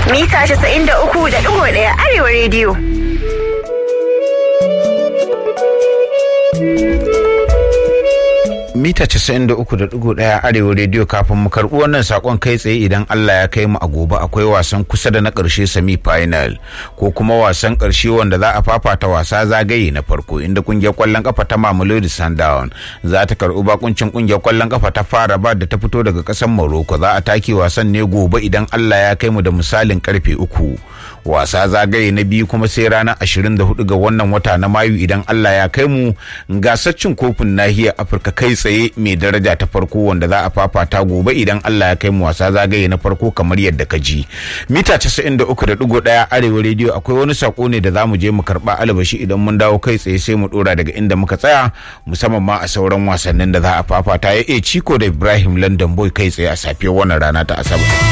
mita 93.1 Arewa rediyo. mita 93.1 arewa rediyo kafin mu karɓi wannan sakon kai tsaye idan Allah ya kai mu a gobe akwai wasan kusa da na ƙarshe semi final ko kuma wasan ƙarshe wanda za a fafata wasa zagaye na farko inda kungiyar kwallon kafa ta Mamelodi Sundown za ta karɓi bakuncin kungiyar kwallon kafa ta fara ba da ta fito daga ƙasar Morocco za a take wasan ne gobe idan Allah ya kai mu da misalin karfe uku wasa zagaye na biyu kuma sai ranar 24 ga wannan wata na Mayu idan Allah ya kai mu gasar cin kofin nahiyar Afirka kai tsaye mai daraja ta farko wanda za a fafata gobe idan Allah ya kai mu wasa zagaye na farko kamar yadda ka ji mita 93.1 arewa rediyo akwai wani sako ne da zamu je mu karba albashi idan mun dawo kai tsaye sai mu dora daga inda muka tsaya musamman ma a sauran wasannin da za a fafata ya e ciko da Ibrahim London Boy kai tsaye a safiyar wannan rana ta Asabar